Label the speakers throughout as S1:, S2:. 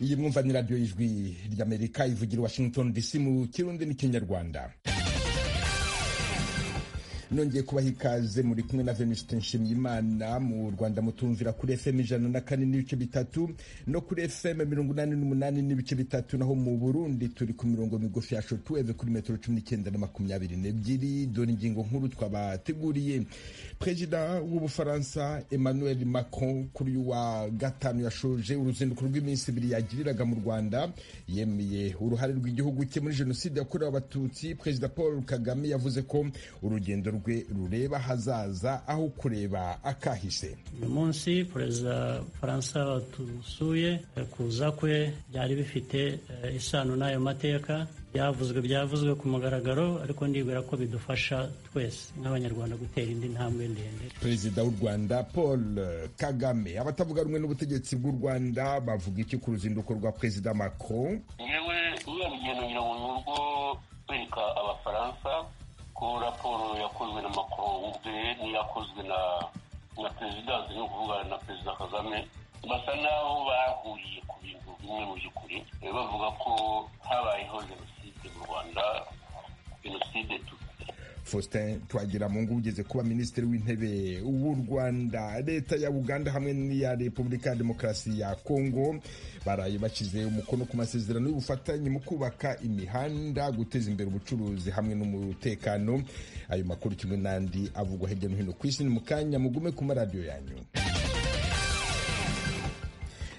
S1: iyi mwumva ni radiyo ijwi ry'amerika ivugira washington dc mu kirundi n'ikinyarwanda nongeye kubaha ikaze muri kumwe na venuste nshimiyimana mu rwanda mutumvira kuri fm ijana na kane n'ibice bitatu no kuri fm mirongo inani n'umunani n'ibice bitatu naho mu burundi turi ku mirongo migufi ya shotuweve kuri metero cumi n'icyenda na makumyabiri n'ebyiri dore ingingo nkuru twabateguriye perezida w'ubufaransa emmanuel macron kuri wa gatanu yashoje uruzinduko rw'iminsi ibiri yagiriraga mu rwanda yemeye uruhare rw'igihugu cye muri jenoside yakorewe abatutsi perezida paul kagame yavuze ko urugendo rwe rureba hazaza aho kureba akahise
S2: uyu munsi perezida faransa tusuye kuza kwe byari bifite isano n'ayo mateka byavuzwe byavuzwe ku mugaragaro ariko nibwira ko bidufasha twese nk'abanyarwanda gutera indi ntambwe ndende
S1: perezida w'u rwanda paul kagame abatavuga rumwe n'ubutegetsi bw'u rwanda bavuga iki ku ruzinduko rwa perezida macron
S3: yewe iriya rugendo ngira ngo ni urwo kwereka abafaransa ko raporo yakozwe na macron ubwe n'iyakozwe na na perezidansi ni ukuvuga na perezida kagame basa n'aho bahuriye ku bintu bimwe mu by'ukuri bavuga ko habayeho jenoside mu rwanda jenoside
S1: faustin twagira mu ngo ugeze kuba minisitiri w'intebe w'u rwanda leta ya uganda hamwe n'iya repubulika ya demokarasi ya kongo baraye bashyize umukono ku masezerano y'ubufatanye mu kubaka imihanda guteza imbere ubucuruzi hamwe n'umutekano ayo makuru kimwe n'andi avugwa hirya no hino ku isi ni mu kanya mugume ku maradiyo yanyu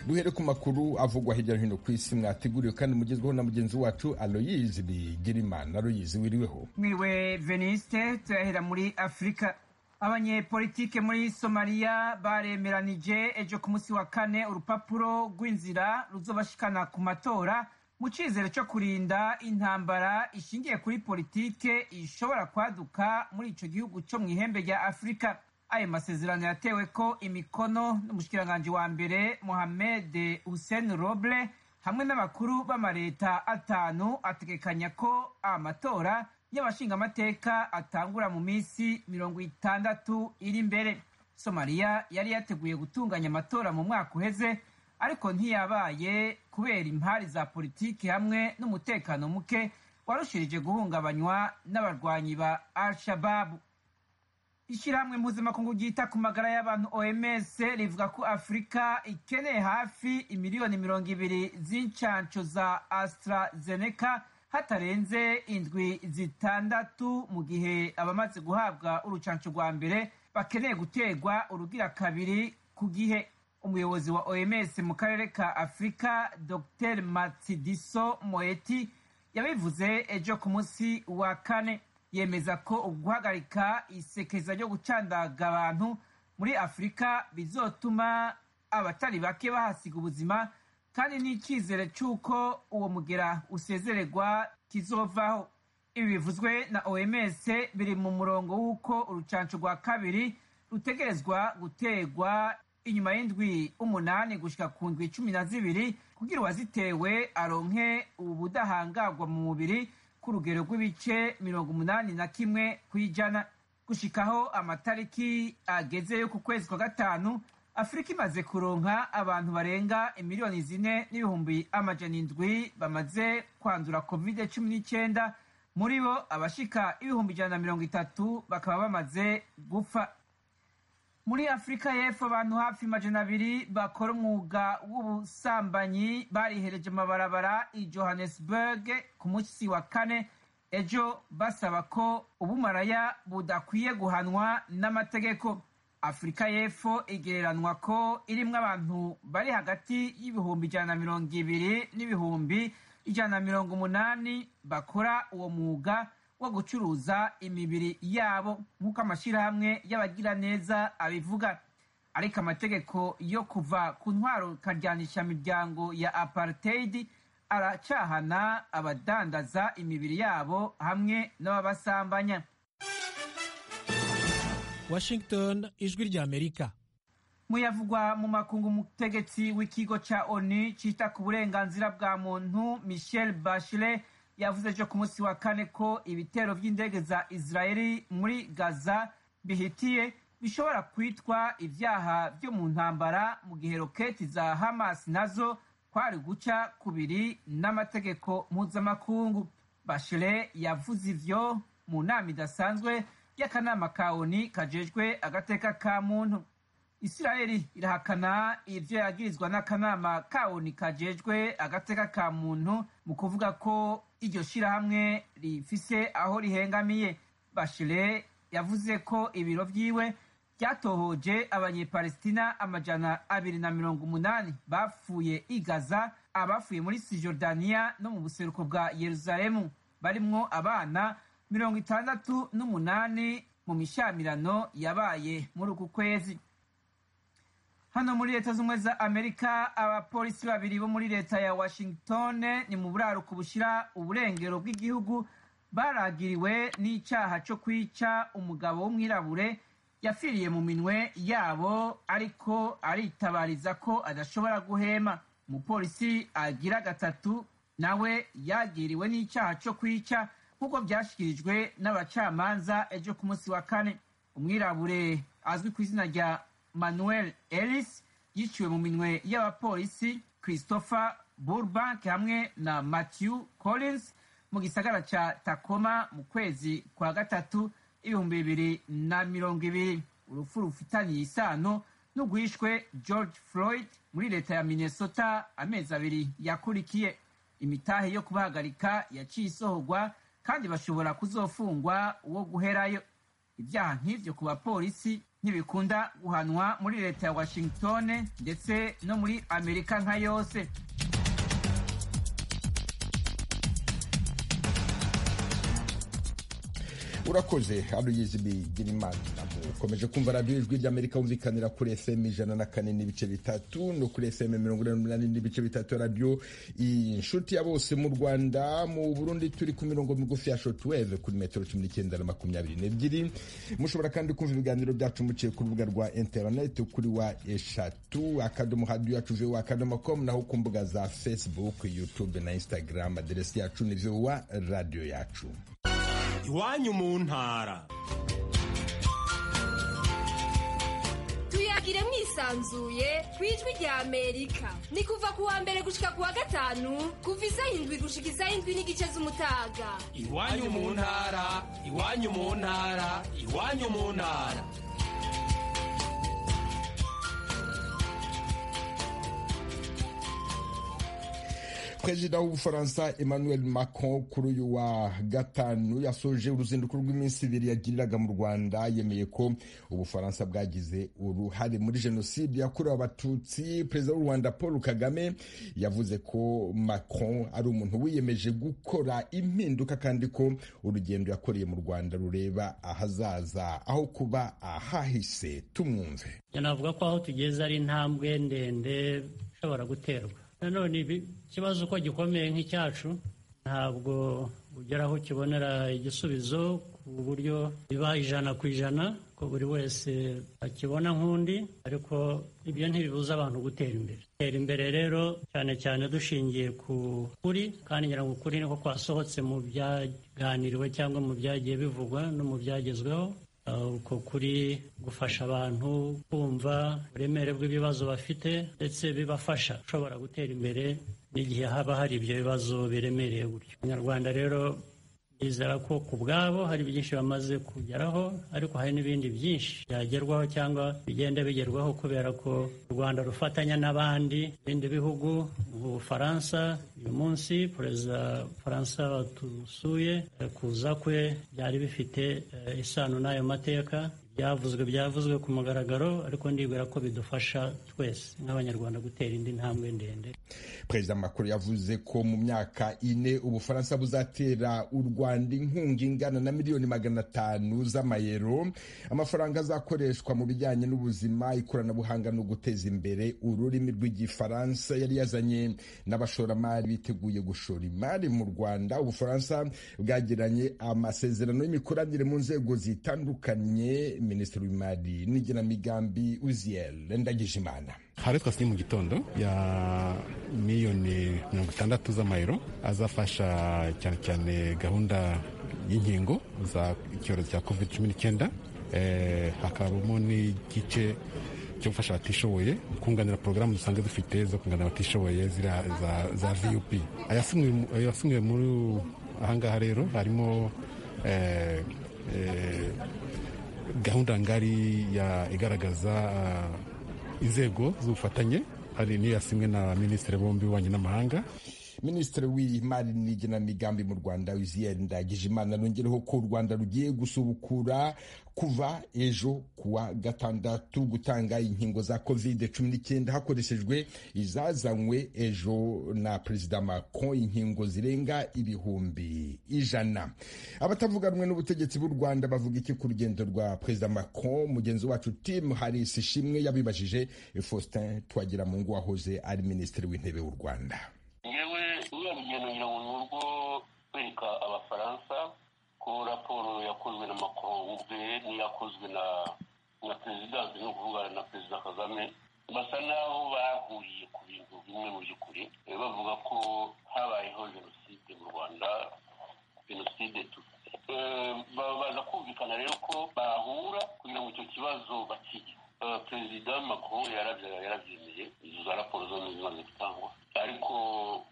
S1: duhere ku makuru avugwa hirya no hino ku isi mwateguriwe kandi mugezweho na mugenzi wacu aloyizi bigirimana aloyizi wiriweho
S4: mwiriwe veniste turahera muri afurika abanyepolitike muri somaliya baremeranije ejo ku munsi wa kane urupapuro rw'inzira ruzobashikana ku matora mu cyizere cyo kurinda intambara ishingiye kuri politike ishobora kwaduka muri icyo gihugu cyo mu ihembe rya afurika ayo masezerano yatewe ko imikono n'umushikiranganji wa mbere mohamed hussein roble hamwe n'abakuru b'amaleta atanu ategekanya ko amatora y'abashingamateka atangura mu minsi mirongo itandatu iri imbere somaliya yari yateguye gutunganya amatora mu mwaka uheze ariko ntiyabaye kubera impari za politiki hamwe n'umutekano muke warushirije guhungabanywa n'abarwanyi ba al shababu ishyirahamwe mpuzamakungu ryita ku magara y'abantu oms rivuga ko afurika ikeneye hafi imiliyoni mirongo ibiri z'incansho za astarazeneca hatarenze indwi zitandatu mu gihe abamaze guhabwa urucansho rwa mbere bakeneye guterwa urugira kabiri ku gihe umuyobozi wa oms mu karere ka afurika dr matsidiso moeti yabivuze ejo ku munsi wa kane yemeza ko guhagarika isekeza ryo gucandaga abantu muri afurika bizotuma abatari bake bahasiga ubuzima kandi n'icyizere cy'uko uwo mugera usezererwa kizovaho ibi bivuzwe na oms biri mu murongo w'uko urucanco rwa kabiri rutegerezwa guterwa inyuma y'indwi umunani gushyika ku ndwi cumi na zibiri kugira uwazitewe aronke ubu budahangarwa mu mubiri ku rugero rw'ibice mirongo umunani na kimwe ku ijana gushikaho amatariki ageze yo ku kwezi kwa gatanu afurika imaze kuronka abantu barenga miliyoni zine n'ibihumbi amajana indwi bamaze kwandura covid cumi n'icyenda muri bo abashika ibihumbi ijana na mirongo itatu bakaba bamaze gupfa muri afurika y'epfo abantu hafi majana abiri bakora umwuga w'ubusambanyi barihereje amabarabara i johannesburg ku munsi wa kane ejo basaba ko ubumaraya budakwiye guhanwa n'amategeko afurika y'epfo igereranwa ko irimo abantu bari hagati y'ibihumbi ijana na mirongo ibiri n'ibihumbi ijana na mirongo umunani bakora uwo mwuga wo gucuruza imibiri yabo nk'uko amashyirahamwe y'abagiraneza abivuga ariko amategeko yo kuva ku ntwaro karyanisha miryango ya apartheid aracahana abadandaza imibiri yabo hamwe n'ababasambanya
S5: washington ijwi ry'amerika
S4: muyavugwa mu makungu umutegetsi w'ikigo cya oni cyita ku burenganzira bwa muntu michel bachelet yavuze ejo ku munsi wa kane ko ibitero by'indege za israeli muri gaza bihitiye bishobora kwitwa ibyaha byo mu ntambara mu gihe roketi za hamas nazo kwari guca kubiri n'amategeko mpuzamakungu bashire yavuze ivyo mu nama idasanzwe y'akanama ka oni kajejwe agateka ka muntu isiraheli irahakana ivyo yagirizwa n'akanama ka oni kajejwe agateka ka muntu mu kuvuga ko iryo shirahamwe rifise aho rihengamiye bashire yavuze ko ibiro vyiwe byatohoje abanyepalestina amajana abiri na mirongo umunani bapfuye i gaza abafuye muri sijordaniya no mu buseruko bwa yeruzalemu barimwo abana mirongo itandatu n'umunani mu mishamirano yabaye muri uku kwezi hano muri leta z'ubumwe za amerika abapolisi babiri bo muri leta ya washington ni mu buraruko bushyira uburengero bw'igihugu baragiriwe n'icyaha cyo kwica umugabo w'umwirabure yafiriye mu minwe yabo ariko aritabariza ko adashobora guhema umupolisi agira gatatu nawe yagiriwe n'icyaha cyo kwica nk'uko byashyikirijwe n'abacamanza ejo ku munsi wa kane umwirabure azwi ku izina rya manuel ellis yiciwe mu minwe y'abapolisi christopher burbank hamwe na matthew collins mu gisagara cya takoma mu kwezi kwa gatatu ibihumbi bibiri na mirongo ibiri urupfu rufitanye isano n'urwishwe george floyd muri leta ya minnesota amezi abiri yakurikiye imitahe yo kubahagarika yaciye isohorwa kandi bashobora kuzofungwa uwo guherayo ibyaha nk'ibyo ku bapolisi ntibikunda guhanwa muri leta ya washington ndetse no muri amerika nka yose
S1: urakoze aruyizi bigirimana ukomeje kumva radiyo ijwi ry'amerika wumvikanira kuri fm ijana na kane n'ibice bitatu no kuri fm mirongo inani n'umunani n'ibice bitatu radiyo inshuti ya bose mu rwanda mu burundi turi ku mirongo migufi ya shotweve kuri metero cumi n'icyenda na makumyabiri n'ebyiri mushobora kandi kumva ibiganiro byacu muciye ku rubuga rwa interineti kuri wa eshatu akadomo hadiyo yacu viwa akadomo komu naho ku mbuga za facebook youtube na instagram aderesi yacu ni viwa radiyo yacu
S6: iwanyu mu ntara
S7: tuyagire mwisanzuye ku ijwi rya amerika ni kuva ku wa mbere gushika ku wa gatanu kuva izayindwi gushika izayindwi n'igice z'umutaga
S6: iwanyu mu ntara iwanyu mu ntara iwanyu mu ntara
S1: perezida w'ubufaransa emmanuel macron kuri uyu wa gatanu yasoje uruzinduko rw'iminsi ibiri yagiriraga mu rwanda yemeye ko ubufaransa bwagize uruhare muri jenoside yakorewe abatutsi perezida w'u rwanda paul kagame yavuze ko macron ari umuntu wiyemeje gukora impinduka kandi ko urugendo yakoreye mu rwanda rureba ahazaza aho kuba ahahise tumwumve
S2: navuga ko aho tugeze ari intambwe ndende ishobora guterwa nanone ikibazo uko gikomeye nk'icyacu ntabwo ugera aho ukibonera igisubizo ku buryo biba ijana ku ijana ko buri wese akibona nk'undi ariko ibyo ntibibuza abantu gutera imbere tera imbere rero cyane cyane dushingiye ku kuri kandi ngira ngo ukuri niko kwasohotse mu byaganiriwe cyangwa mu byagiye bivugwa no mu byagezweho uko kuri gufasha abantu kumva uburemere bw'ibibazo bafite ndetse bibafasha ushobora gutera imbere n'igihe haba hari ibyo bibazo biremereye gutyo abanyarwanda rero bizera ko ku bwabo hari byinshi bamaze kugeraho ariko hari n'ibindi byinshi byagerwaho cyangwa bigenda bigerwaho kubera ko u rwanda rufatanya n'abandi ibindi bihugu mu bufaransa uyu munsi perezida faransa batusuye kuza kwe byari bifite isano n'ayo mateka byavuzwe byavuzwe ku mugaragaro ariko ndibwira ko bidufasha twese nk'abanyarwanda gutera indi ntambwe ndende
S1: perezida makuru yavuze ko mu myaka ine ubufaransa buzatera u rwanda inkunga ingana na miliyoni magana atanu z'amayero amafaranga azakoreshwa mu bijyanye n'ubuzima ikoranabuhanga no guteza imbere ururimi rw'igifaransa yari yazanye n'abashoramari biteguye gushora imari mu rwanda ubufaransa bwagiranye amasezerano y'imikoranire mu nzego zitandukanye minisitiri w'imari n'igenamigambi uziyel ndagijimana
S8: hari twasinya mu gitondo ya miliyoni mirongo itandatu z'amayero azafasha cyane cyane gahunda y'inkingo za icyorezo cya covid cumi n'icyenda hakabamo n'igice cyo gufasha abatishoboye kunganira porogaramu dusanzwe dufite zo kunganira abatishoboye ziriya za, za vup ayasimiwe muri ahangaha rero harimo eh, eh, gahunda ngari ya igaragaza uh, inzego z'ubufatanye hari n'iyo yasimwe na minisitiri bombi w'ububanyi n'amahanga
S1: minisitiri w'imari n'igenamigambi mu rwanda wiziye ndagijimana nongereho ko u rwanda rugiye gusubukura kuva ejo kuwa gatandatu gutanga inkingo za covid cumi n'icyenda hakoreshejwe izazanywe ejo na perezida macron inkingo zirenga ibihumbi ijana abatavuga rumwe n'ubutegetsi bw'u rwanda bavuga iki ku rugendo rwa perezida macron mugenzi wacu tim harisi ishimwe yabibajije faustin twagira mu ngo wahoze ari minisitiri w'intebe w'u rwanda
S3: yewe uriya rugendo ngira ngo ni urwo kwereka abafaransa ko raporo yakozwe na macron ubwe n'iyakozwe na na perezidansi no kuvugana na perezida kagame basa n'aho bahuriye ku bintu bimwe mu by'ukuri bavuga ko habayeho jenoside mu rwanda jenoside baza kumvikana rero ko bahura kugira ngo icyo kibazo bakige perezida macron yarabyemeye izo za raporo zombi zimaze gutangwa ariko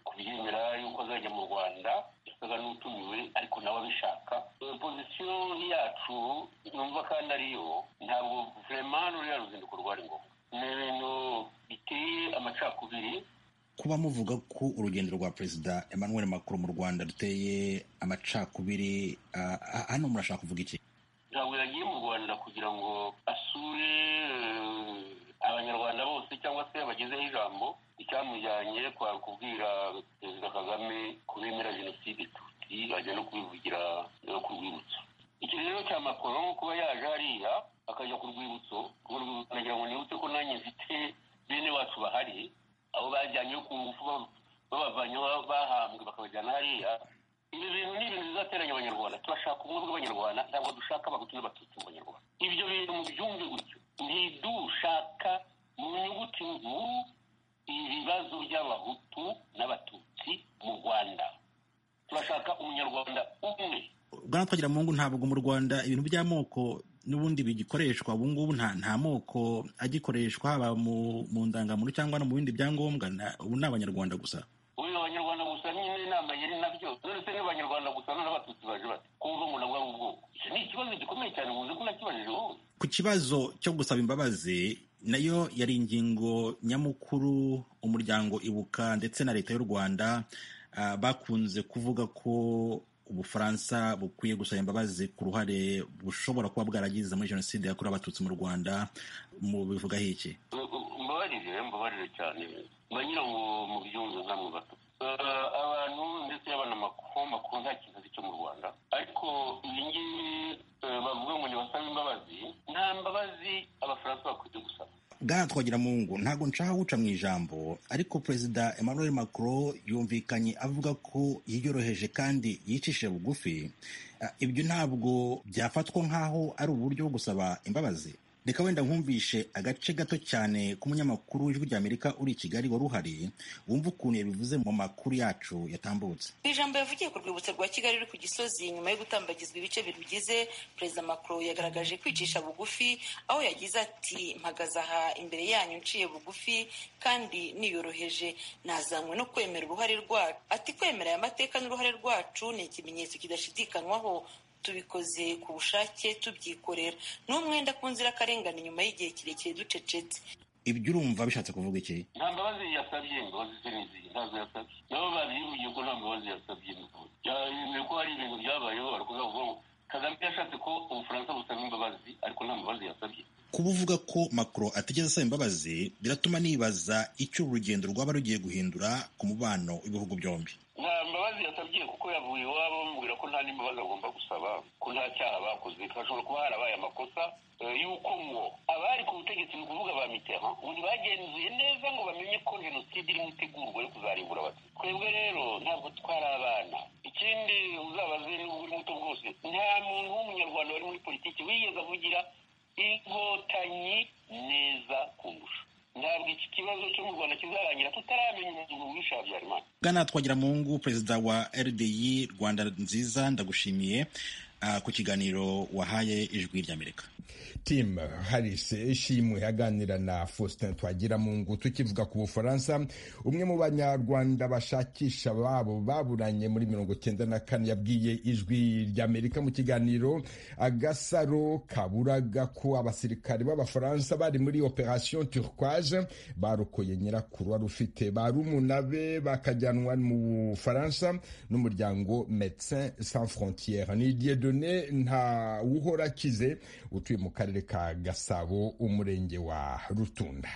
S3: kubyemera yuko azajya mu rwanda yasaga n'utumiwe ariko nawe abishaka pozisiyo yacu numva kandi ariyo ntabwo vurema ruriya ruzinduko rwari ngombwa ni ibintu biteye amacakubiri
S9: kuba muvuga ko urugendo rwa perezida emmanuel macron mu rwanda ruteye amacakubiri hano murashaka kuvuga iki
S3: ntabwo yagiye mu rwanda kugira ngo asure abanyarwanda bose cyangwa se abagezeho ijambo icyamujyanye kwa kubwira perezida kagame kubemera jenoside tutsi ajya no kubivugira ku rwibutso iki rero cya makoro kuba yaje hariya akajya ku rwibutso nagira ngo nibutse ko nanjye mfite bene wacu bahari abo bajyanye ku ngufu babavanye bahambwe bakabajyana hariya ibi bintu ni ibintu bizateranya abanyarwanda turashaka ubumwe bw'abanyarwanda ntabwo dushaka abahutu n'abatutsi mu banyarwanda ibyo bintu mubyumve gutyo ntidushaka mu nyuguti nkuru ibibazo by'abahutu n'abatutsi mu rwanda turashaka umunyarwanda umwe
S9: bwana twagira mu ngo ntabwo mu rwanda ibintu by'amoko n'ubundi bigikoreshwa ubu ngubu nta moko agikoreshwa haba mu ndangamuntu cyangwa no mu bindi byangombwa ubu ni abanyarwanda gusa
S3: ubu ni abanyarwanda gusa nyine inama yari nabyo none se ni abanyarwanda gusa none abatutsi baje bati kumva ngo nabwo ari ubwoko iki ni ikibazo gikomeye cyane ubuze ko nakibajije wowe
S9: ku kibazo cyo gusaba imbabazi nayo yari ingingo nyamukuru umuryango ibuka ndetse na leta y'u rwanda bakunze kuvuga ko ubufaransa bukwiye gusaba imbabazi ku ruhare bushobora kuba bwaragize muri jenoside yakorewe abatutsi mu rwanda mu bivugaho iki
S3: mbabarire mbabarire cyane mbanyira ngo mu byumve namwe bato abantu ndetse y'abanamakuru makuru nta kintu azi cyo mu rwanda ariko iyi ngiyi bavuga ngo ntibasabe imbabazi nta mbabazi abafaransa bakwiye gusaba
S9: bwana twagira mu ngo ntabwo nshaka guca mu ijambo ariko perezida emmanuel macron yumvikanye avuga ko yiyoroheje kandi yicishije bugufi ibyo ntabwo byafatwa nk'aho ari uburyo bwo gusaba imbabazi reka wenda nkumvishe agace gato cyane k'umunyamakuru w'ijwi ry'amerika uri i kigali wari uhari wumva ukuntu yabivuze mu makuru yacu yatambutse
S10: mu ijambo yavugiye ku rwibutso rwa kigali ruri ku gisozi nyuma yo gutambagizwa ibice birugize perezida macron yagaragaje kwicisha bugufi aho yagize ati mpagaze aha imbere yanyu nciye bugufi kandi niyoroheje nazanywe no kwemera uruhare rwacu ati kwemera aya mateka n'uruhare rwacu ni ikimenyetso kidashidikanywaho tubikoze ku bushake tubyikorera ni umwenda ku nzirakarengane nyuma y'igihe kirekire ducecetse
S9: ibyo urumva bishatse kuvuga iki
S3: nta mbabazi yasabye imbabazi se n'izindi ntazo yasabye nabo babivugiye ko nta mbabazi yasabye yemeye ko hari ibintu byabayeho barakuza kuvuga ngo kagame yashatse ko ubufaransa busaba imbabazi ariko nta mbabazi yasabye
S9: kuba uvuga ko macron atigeze asaba imbabazi biratuma nibaza icyo urugendo rwaba rugiye guhindura ku mubano w'ibihugu byombi
S3: nta mbabazi yasabye kuko yavuye iwabo bamubwira ko nta n'imbabazi agomba gusaba ko nta cyaha bakoze hashobora kuba harabaye amakosa y'uko ngo abari ku butegetsi ni ukuvuga ba mitterand ubu bagenzuye neza ngo bamenye ko jenoside irimo itegurwa yo kuzarimbura abatutsi twebwe rero ntabwo twari abana ikindi uzabaze niba uri muto bwose nta muntu w'umunyarwanda wari muri politiki wigeze avugira inkotanyi neza kundusha ntabwo iki kibazo cyo mu rwanda kizarangira tutaramenya umuntu wisha habyarimana
S9: bwana twagira mu ngo perezida wa rdi rwanda nziza ndagushimiye ku kiganiro wahaye ijwi ry'amerika
S1: tim harisi ishimwe aganira na faustin twagiramungu tukivuga ku bufaransa umwe mu banyarwanda bashakisha ababo baburanye muri mirongo cyenda na kane yabwiye ijwi ry'amerika mu kiganiro agasaro kaburaga ko abasirikari b'abafaransa bari muri operation turquoise barokoye nyirakuru wari ufite barumuna be bakajyanwa mu bufaransa n'umuryango medecin sans frontiere ni diedone nta wuhora akize utuye mu karere ka gasabo umurenge wa rutunda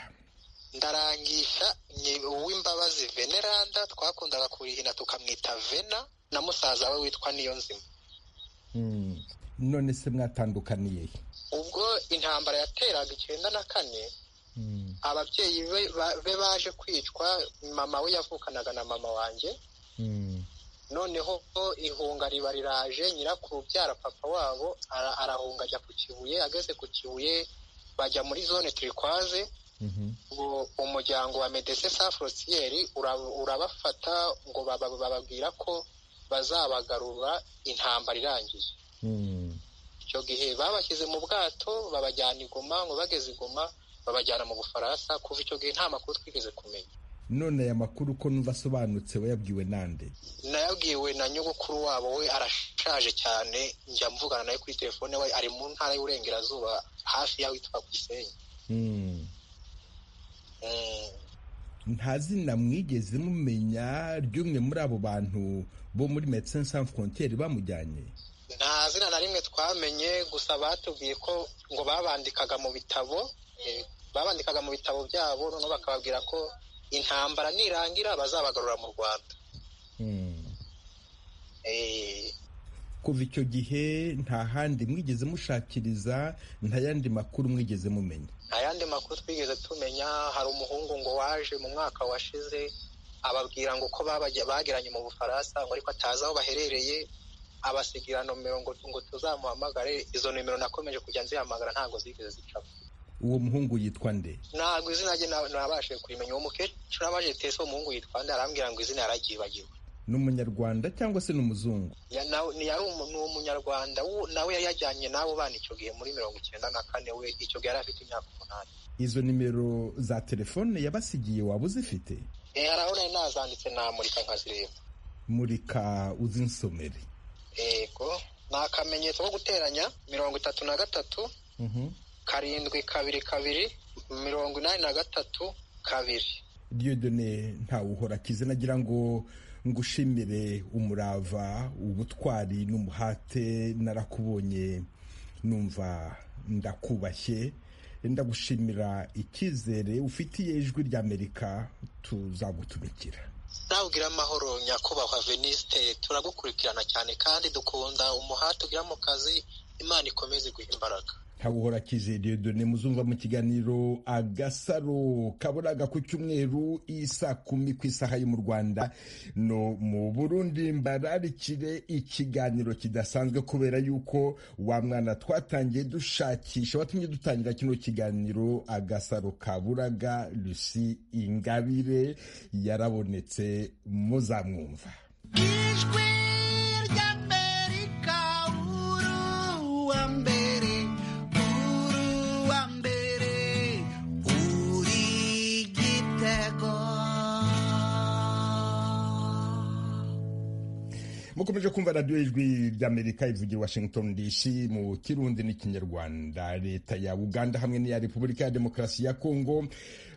S11: ndarangisha uw'imbabazi veneranda twakundaga kurihina tukamwita vena na musaza we witwa niyo nzima
S1: none se mwatandukaniye
S11: ubwo intambara yateraga icyenda na kane ababyeyi be baje kwicwa mama we yavukanaga na mama wanjye noneho ihunga riba riraje nyirakuru ubyara papa wabo arahunga ajya ku kibuye ageze ku kibuye bajya muri zone turikwaze umuryango wa medese sa forosiyeri urabafata ngo bababwira ko bazabagarura intambara irangiye icyo gihe babashyize mu bwato babajyana igoma ngo bageze igoma babajyana mu bufaransa kuva icyo gihe nta makuru twigeze kumenya
S1: none aya makuru ko numva asobanutse wayabwiwe nande
S11: nayabwiwe na nyogokuru wabo we arashaje cyane njya mvugana nawe kuri telefone we ari mu ntara y'uburengerazuba hafi y'aho yitwa gisenyi
S1: nta zina mwigeze mumenya ry'umwe muri abo bantu bo muri medecin sans frontiere bamujyanye
S11: nta zina na rimwe twamenye gusa batubwiye ko ngo babandikaga mu bitabo babandikaga mu bitabo byabo noneho bakababwira ko intambara nirangira bazabagarura mu rwanda
S1: kuva icyo gihe nta handi mwigeze mushakiriza nta yandi makuru mwigeze mumenya
S11: nta yandi makuru twigeze tumenya hari umuhungu ngo waje mu mwaka washize ababwira ngo ko bagiranye mu bufaransa ngo ariko atazi aho baherereye abasigira nomero ngo tuzamuhamagare izo nomero nakomeje kujya nzihamagara ntabwo zigeze zicamo
S1: uwo muhungu yitwa nde
S11: ntabwo izina rye nabashije kurimenya uwo mukecuru abaje tese umuhungu yitwa nde arambwira ngo izina yaragibagiwe
S1: ni umunyarwanda cyangwa se ni umuzungu
S11: ni umunyarwanda nawe yajyanye n'abo bana icyo gihe muri mirongo icyenda na kane we icyo gihe yari afite imyaka umunani
S1: izo nimero za telefone yabasigiye waba uzifite
S11: hari aho nari nazanditse namurika nkazireba
S1: murika uzinsomere
S11: yego ni akamenyetso ko guteranya mirongo itatu na gatatu karindwi kabiri kabiri mirongo inani na gatatu kabiri
S1: diyodone ntawe uhora akize nagira ngo ngushimire umurava ubutwari n'umuhate narakubonye numva ndakubashye ndagushimira icyizere ufitiye ijwi ry'amerika tuzagutumikira
S11: nabwira amahoro nyakubahwa venisite turagukurikirana cyane kandi dukunda umuhate ugira mu kazi imana ikomeze iguha imbaraga
S1: ntabuhora kize diyodone muzumva mu kiganiro agasaro kaburaga ku cyumweru isa kumi ku isaha yo mu rwanda no mu burundi mbararikire ikiganiro kidasanzwe kubera yuko wa mwana twatangiye dushakisha watumye dutangira kino kiganiro agasaro kaburaga lucy ingabire yarabonetse muzamwumva mukomeje kumva radiyo ijwi ry'amerika ivugira washington dc mu kirundi n'ikinyarwanda leta ya uganda hamwe n'iya repubulika ya demokarasi ya kongo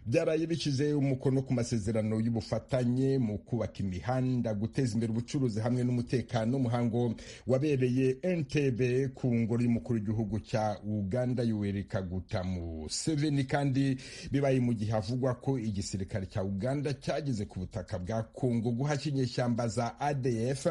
S1: byaraye bishyize umukono ku masezerano y'ubufatanye mu kubaka imihanda guteza imbere ubucuruzi hamwe n'umutekano umuhango wabereye entebe ku ngoro y'umukuru w'igihugu cya uganda yoweri kaguta museveni kandi bibaye mu gihe havugwa ko igisirikare cya uganda cyageze ku butaka bwa kongo guhashya inyeshyamba za adf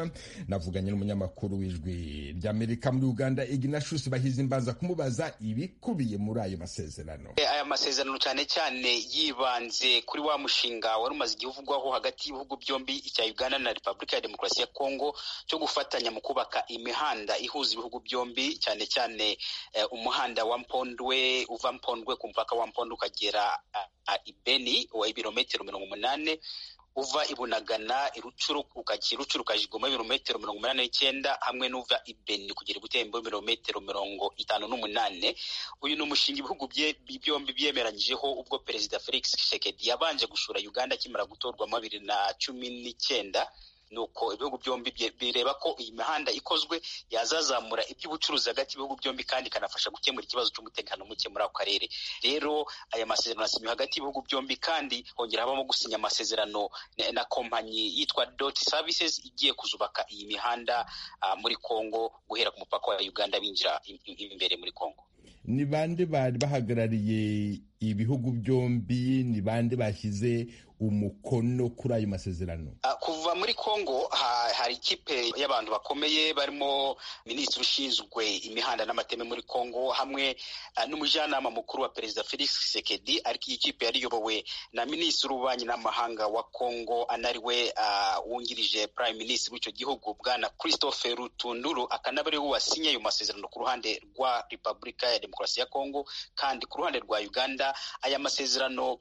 S1: navuganye n'umunyamakuru w'ijwi ry'amerika muri uganda iginashusi bahize imbanza kumubaza ibikubiye muri ayo masezerano
S12: aya masezerano cyane cyane yibanze kuri wa mushinga wari umaze igihuvugwaho hagati y'ibihugu byombi icya uganda na repubulika ya demokarasi ya kongo cyo gufatanya mu kubaka imihanda ihuza ibihugu byombi cyane cyane umuhanda wa mpondwe uva mpondwe ku mupaka wa mpondwe ukagera ibeni wa ibirometero mirongo umunani uva i bunagana i rucuru ukajya i rucuru ukajya i goma ibirometero mirongo umunani n'icyenda hamwe n'uva i beni kugera i butembo ibirometero mirongo itanu n'umunane uyu ni umushinga ibihugu byombi byemeranyijeho ubwo perezida felix tshisekedi yabanje gusura uganda akimara gutorwa mu bibiri na cumi n'icyenda nuko ibihugu byombi bireba ko iyi mihanda ikozwe yazazamura iby'ubucuruzi hagati y'ibihugu byombi kandi ikanafasha gukemura ikibazo cy'umutekano muke muri ako karere rero aya masezerano asinywe hagati y'ibihugu byombi kandi hongera habamo gusinya amasezerano na kompanyi yitwa doti services igiye kuzubaka iyi mihanda muri kongo guhera ku mupaka wa uganda binjira imbere muri kongo
S1: ni bande bari bahagarariye ibihugu byombi ni bande bashyize umukono kuri ayo masezerano
S12: kuva muri kongo hari ikipe y'abantu bakomeye barimo minisitiri ushinzwe imihanda n'amateme muri kongo hamwe n'umujyanama mukuru wa perezida felix sekedi ariko iyi kipe yari iyobowe na minisitiri w'ububanyi n'amahanga wa kongo anariwe wungirije prime minisitiri w'icyo gihugu bwana christophe rutunduru akanaba ariwe wasinye ayo masezerano ku ruhande rwa repubulika ya demokarasi ya kongo kandi ku ruhande rwa uganda aya masezerano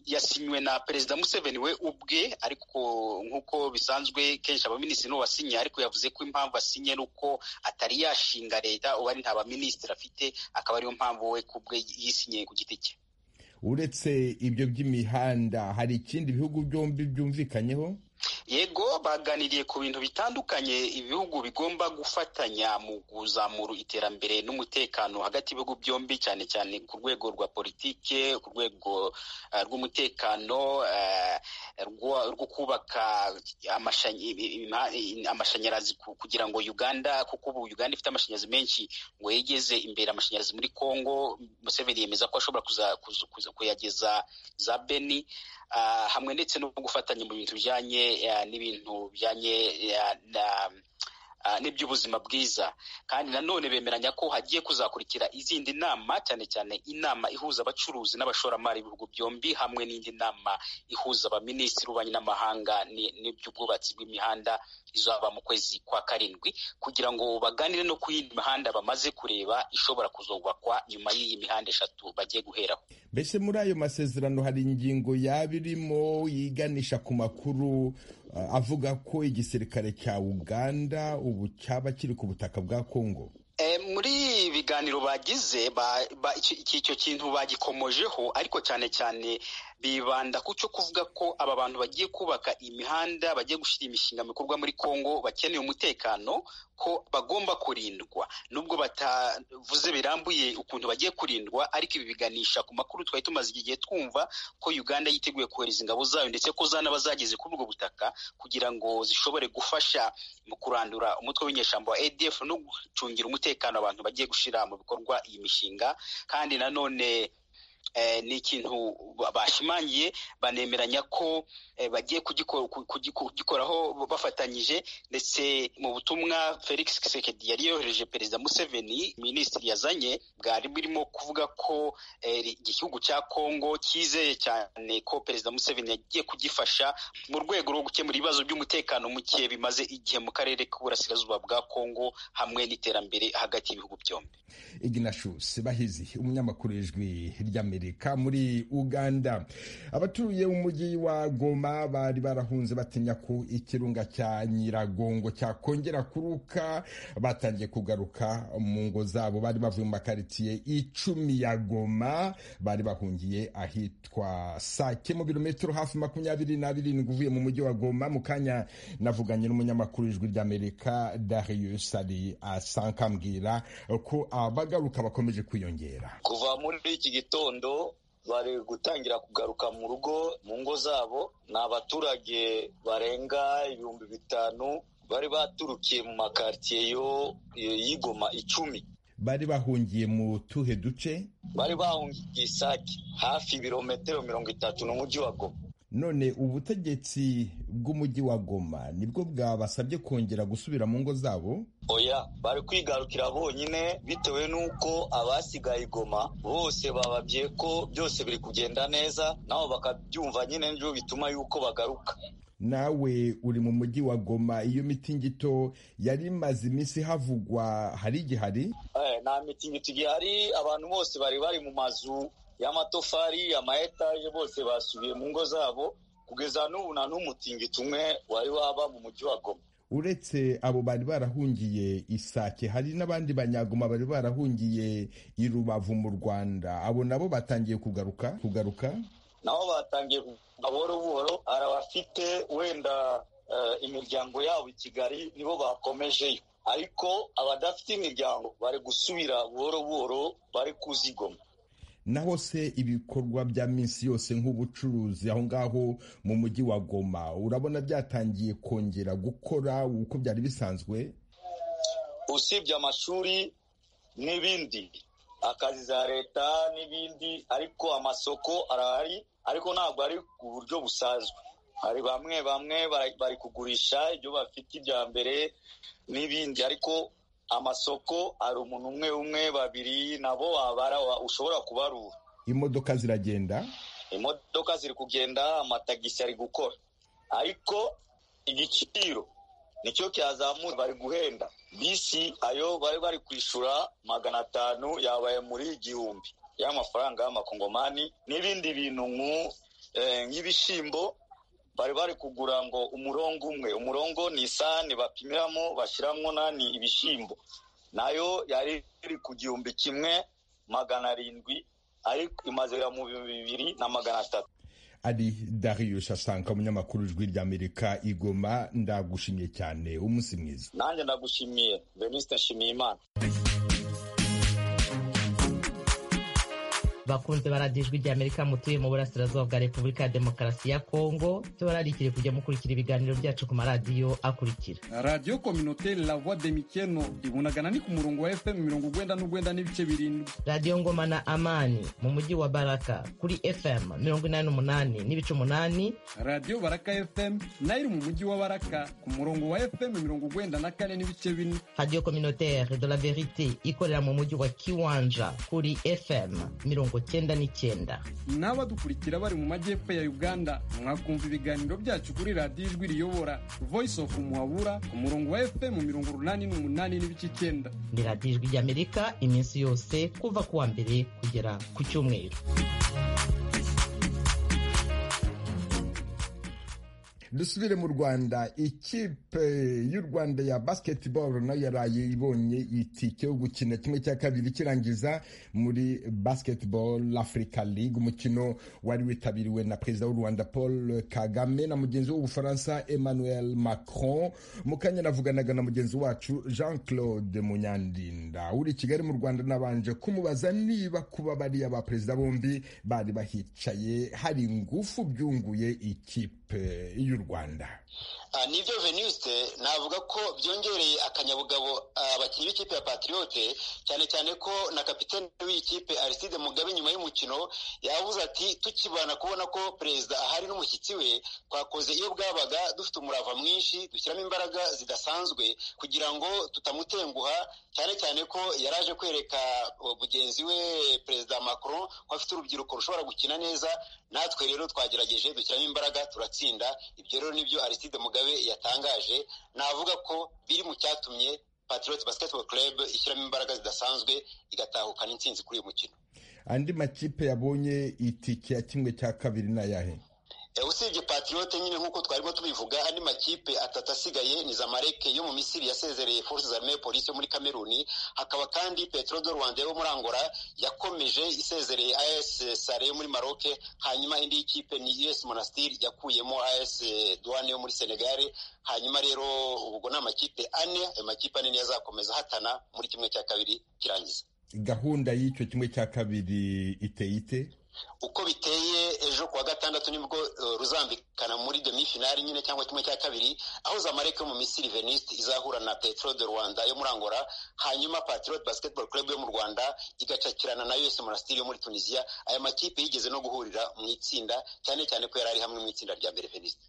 S12: yasinywe na perezida museveni we ubwe ariko nk'uko bisanzwe kenshi abaminisitiri nibo basinye ariko yavuze ko impamvu asinye ari uko atari yashinga leta ubu ari nta baminisitiri afite akaba ariyo mpamvu we ku bwe yisinye ku giti cye
S1: uretse ibyo by'imihanda hari ikindi bihugu byombi byumvikanyeho
S12: yego baganiriye ku bintu bitandukanye ibihugu bigomba gufatanya mu kuzamura iterambere n'umutekano hagati y'ibihugu byombi cyane cyane ku rwego rwa politike ku rwego rw'umutekano rwo kubaka amashanyarazi kugira ngo uganda kuko ubu uganda ifite amashanyarazi menshi ngo yegeze imbere amashanyarazi muri congo museveni yemeza ko ashobora kuyageza za beni hamwe ndetse no gufatanya mu bintu bijyanye n'ibintu bijyanye na n'iby'ubuzima bwiza kandi nanone bemeranya ko hagiye kuzakurikira izindi nama cyane cyane inama ihuza abacuruzi n'abashoramari b'ibihugu byombi hamwe n'indi nama ihuza abaminisitiri b'ububanyi n'amahanga n'iby'ubwubatsi bw'imihanda izaba mu kwezi kwa karindwi kugira ngo baganire no ku yindi mihanda bamaze kureba ishobora kuzubakwa nyuma y'iyi mihanda eshatu bagiye guheraho
S1: mbese muri ayo masezerano hari ingingo yaba irimo yiganisha ku makuru avuga ko igisirikare cya uganda ubu cyaba kiri ku butaka bwa kongo
S12: muri ibiganiro bagize icyo kintu bagikomojeho ariko cyane cyane bibanda ku cyo kuvuga ko aba bantu bagiye kubaka imihanda bagiye gushyira imishinga mikorwa muri kongo bakeneye umutekano ko bagomba kurindwa nubwo batavuze birambuye ukuntu bagiye kurindwa ariko ibi biganisha ku makuru twari tumaze igihe twumva ko uganda yiteguye kohereza ingabo zayo ndetse ko zanaba zageze kuri ubwo butaka kugira ngo zishobore gufasha mu kurandura umutwe w'inyeshyamba wa adf no gucungira umutekano abantu bagiye gushyira mu bikorwa iyi mishinga kandi nanone ni ikintu bashimangiye banemeranya ko bagiye kugikoraho bafatanyije ndetse mu butumwa felix kisekedi yari yohereje perezida museveni minisitiri yazanye bwari burimo kuvuga ko igihugu cya kongo cyizeye cyane ko perezida museveni yagiye kugifasha mu rwego rwo gukemura ibibazo by'umutekano muke bimaze igihe mu karere k'uburasirazuba bwa kongo hamwe n'iterambere hagati y'ibihugu byombi
S1: iginashusi bahizi umunyamakuru w'ijwi ry'amerika muri uganda abatuye umujyi wa goma bari barahunze batinya ko ikirunga cya nyiragongo cyakongera kuruka batangiye kugaruka mu ngo zabo bari bavuye mu makaritsiye icumi ya goma bari bahungiye ahitwa sake mu birometero hafi makumyabiri na birindwi uvuye mu mujyi wa goma mu kanya navuganye n'umunyamakuru w'ijwi ry'amerika darius ari asanka ambwira ko abagaruka bakomeje kwiyongera
S13: kuva muri iki gitondo bari gutangira kugaruka mu rugo mu ngo zabo ni abaturage barenga ibihumbi bitanu bari baturukiye mu makaritsiye yo y'igoma icumi
S1: bari bahungiye mu tuhe duce
S13: bari bahungiye isake hafi ibirometero mirongo itatu n'umujyi wa goma
S1: none ubutegetsi bw'umujyi wa goma nibwo bwabasabye kongera gusubira mu ngo zabo
S13: oya bari kwigarukira bonyine bitewe n'uko abasigaye igoma bose bababye ko byose biri kugenda neza nabo bakabyumva nyine nibyo bituma yuko bagaruka
S1: nawe uri mu mujyi wa goma iyo mitingito yari imaze iminsi havugwa hari igihari
S13: nta mitingito igihari abantu bose bari bari mu mazu y'amatofari ama etaje bose basubiye mu ngo zabo kugeza n'ubu nta n'umutingito umwe wari waba mu mujyi wa goma
S1: uretse abo bari barahungiye isake hari n'abandi banyagoma bari barahungiye i rubavu mu rwanda abo nabo batangiye kugaruka kugaruka
S13: nabo batangiye buhoro buhoro hari abafite wenda imiryango yabo i kigali nibo bakomejeyo ariko abadafite imiryango bari gusubira buhoro buhoro bari kuzigoma
S1: naho se ibikorwa bya minsi yose nk'ubucuruzi aho ngaho mu mujyi wa goma urabona byatangiye kongera gukora uko byari bisanzwe
S13: usibye amashuri n'ibindi akazi za leta n'ibindi ariko amasoko arahari ariko ntabwo ari ku buryo busanzwe hari bamwe bamwe bari kugurisha ibyo bafite ibya mbere n'ibindi ariko amasoko hari umuntu umwe umwe babiri nabo wabara ushobora kubarura
S1: imodoka ziragenda
S13: imodoka ziri kugenda amatagisi ari gukora ariko igiciro nicyo cyazamura bari guhenda bisi ayo bari bari kwishyura magana atanu yabaye muri igihumbi y'amafaranga y'amakongomani n'ibindi bintu nk'ibishyimbo bari bari kugura ngo umurongo umwe umurongo ni isahani bapimiramo bashyiramo nani ibishyimbo nayo yari iri ku gihumbi kimwe magana arindwi ariko imaze mu bihumbi bibiri na magana atatu
S1: ari Darius Asanka umunyamakuru ijwi ry'Amerika igoma ndagushimiye cyane umunsi mwiza
S13: nanjye ndagushimiye Venuste Nshimiyimana
S14: bakunze baradiyo ijwi ry'amerika mutuye mu burasirazuba bwa repubulika ya demokarasi ya kongo tubararikire kujya mukurikira ibiganiro byacu ku maradiyo akurikira
S15: radiyo kominoteri la voix de mikeno ibunagana ni ku murongo wa fm mirongo ugwenda n'ugwenda n'ibice birindwi
S14: radiyo ngoma na amani mu mujyi wa baraka kuri fm mirongo inani n'umunani n'ibice umunani
S15: radiyo baraka fm nayo iri mu mujyi wa baraka ku murongo wa fm mirongo ugwenda na kane n'ibice bine
S14: radiyo kominoteri de la verite ikorera mu mujyi wa kiwanja kuri fm mirongo cyenda n'icyenda
S15: n'abadukurikira bari mu majyepfo ya uganda mwakumva ibiganiro byacu kuri radiyo ijwi riyobora voice of muhabura ku murongo wa fm mirongo urunani n'umunani n'ibice icyenda
S14: ni radiyo ijwi ry'amerika iminsi yose kuva ku wa mbere kugera ku cyumweru
S1: dusubire mu rwanda ikipe y'u rwanda ya basketball nayo yaraye ibonye itike yo gukina kimwe cya kabiri kirangiza muri basketball africa league umukino wari witabiriwe na perezida w'u rwanda paul kagame na mugenzi w'ubufaransa emmanuel macron mu kanya navuganaga na mugenzi wacu jean claude munyandinda uri kigali mu rwanda nabanje kumubaza niba kuba bariya ba perezida bombi bari bahicaye hari ingufu byunguye ikipe y'u rwanda
S16: nibyo venuste navuga ko byongereye akanyabugabo abakinnyi b'ikipe ya patriote cyane cyane ko na kapitani w'iyi kipe ariside mugabe nyuma y'umukino yavuze ati tukibana kubona ko perezida ahari n'umushyitsi we twakoze iyo bwabaga dufite umurava mwinshi dushyiramo imbaraga zidasanzwe kugira ngo tutamutenguha cyane cyane ko yari aje kwereka mugenzi we perezida macron ko afite urubyiruko rushobora gukina neza natwe rero twagerageje dushyiramo imbaraga turatsinda ibyo rero nibyo ariside mugabe yatangaje navuga ko biri mu cyatumye patriot basketball club ishyiramo imbaraga zidasanzwe igatahukana intsinzi kuri uyu mukino
S1: andi makipe yabonye itike ya kimwe cya kabiri ni ayahe
S16: usibye patriot nyine nk'uko twarimo tubivuga andi makipe atatu asigaye ni zamareke yo mu misiri yasezereye force za armee polisi yo muri kameruni hakaba kandi petro de rwanda yo muri angola yakomeje isezereye as sare yo muri maroke hanyuma indi y'ikipe ni us monastir yakuyemo as duane yo muri senegale hanyuma rero ubwo ni amakipe ane ayo makipe ane niyo azakomeza hatana muri kimwe cya kabiri kirangiza
S1: gahunda y'icyo kimwe cya kabiri iteye ite
S16: uko biteye ejo kuwa gatandatu nibwo ruzambikana muri demifinali nyine cyangwa kimwe cya kabiri aho zamareke yo mu misiri veniste izahura na petro de rwanda yo muri angola hanyuma patriot basketball club yo mu rwanda igacakirana na us monastiri yo muri tunisiya aya makipe yigeze no guhurira mu itsinda cyane cyane ko yari ari hamwe mu itsinda rya mbere veniste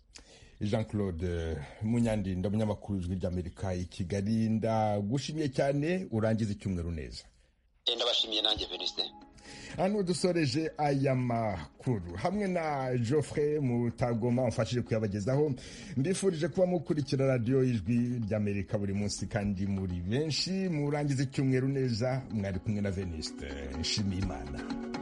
S1: jean claude munyandinda umunyamakuru w'ijwi ry'amerika i kigali ndagushimye cyane urangize icyumweru neza
S16: ndabashimiye nanjye veniste
S1: hano dusoreje aya makuru hamwe na geoffrey mutagoma umfashije kuyabagezaho mbifurije kuba mukurikira radiyo ijwi ry'amerika buri munsi kandi muri benshi murangiza icyumweru neza mwari kumwe na veniste nshimiyimana